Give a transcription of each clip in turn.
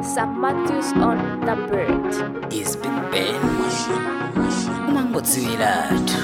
Sam Matthews on the bird. is Big Ben umangodziwiratu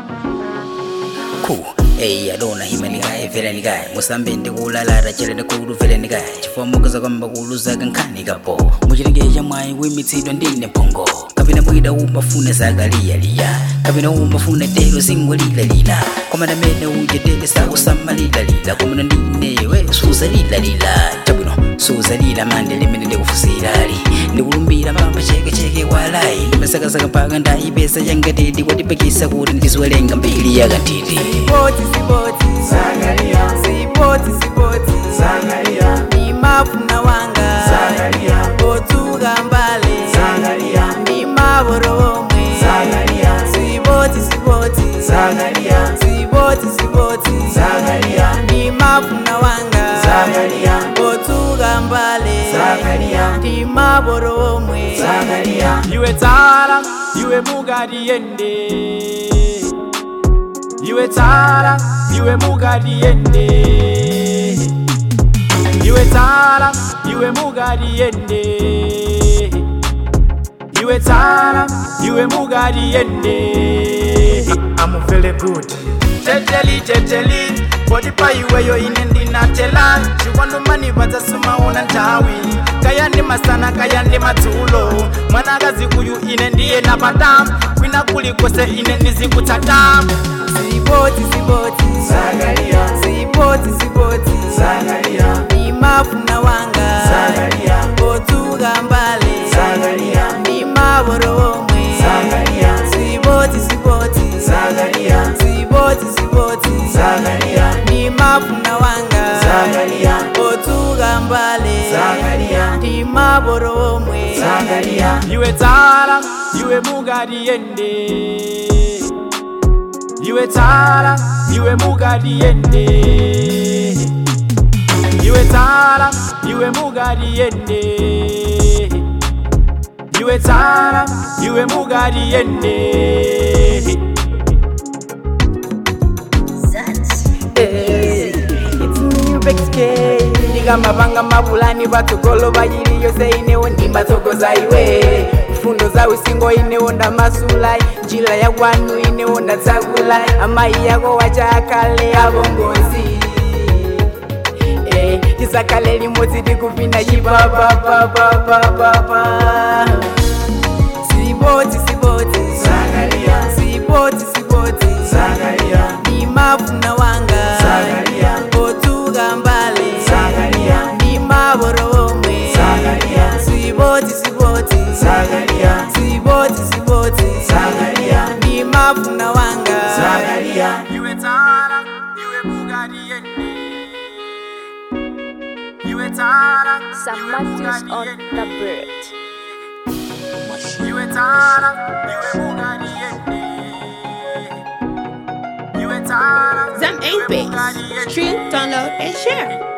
ku eyi adona hima nikaye vela nikaye musambe ndikulalata chelene kulu vele nikaye chifomokoza kwamba kuluzaga nkhani kapo muchilengeja mwayi wimitsidwa ndine mphongo kapena mwida umafuna zakaliyaliya kapena umafuna telo singwalilalila komana mene ujetele sakusamalilalila komana ndinewe suzalilalila chabwino suzalila mande limene ndikufusirali ndikulumbira mamba chekecheke walayi ndimesakasaka mpaka ndayipesa yangatiti kwatipakisa kuti ndiziwelenga mbili yakatiti Sipoti, sipoti. Sipoti, sipoti. Ni mafuna wanga otuga mbale ni maboro omwe sipoti sipoti sipoti sipoti ni mafuna wanga otuga mbale ni maboro omwe iwe tsara iwe mugari yende iwe tsara iwe mugari yende iwe tsara iwe mugari yende iwe tsara iwe mugari yende I'm very good teteli teteli bodi pa iweyo ine ndinatela chiwandomani vadzasumaona ntawi kayandi masana kayandi madzulo mwanakazi uyu ine ndiye napata kwina kulikose ine ndizikutsata sipoti sipoti sipoti sipoti ni mafuna wanga otuga mbale ni maboro omwe sipoti sipoti sipoti sipoti ni mafuna wanga otuga mbale ni maboro omwe iwe tsara iwe mugari yende iwe tsara iwe mugari yende iwe tsara iwe mugari yende iwe tsara iwe mugari yende ndikamapanga mabulani patsogolo pachili yonse inewo ndimatsogoza iwe fundo za usingo inewo ndamasula njira ya kwanu inewo ndatsakula amayi yako wachakale avongozi Eh, tisakale limodzi tikupinda chipapapapapapapa sipoti sipoti sipoti sipoti ni mafuna wanga otuga mbale ni maboro omwe sipoti sipoti sipoti sipoti ni mafuna wanga iwe tsara iwe mugari yende iwe tsara Sam iwe Matthews mugari on yende the bird. iwe tsara iwe mugari yende iwe tsara Zam iwe 8 mugari base. yende. Stream, download, and share.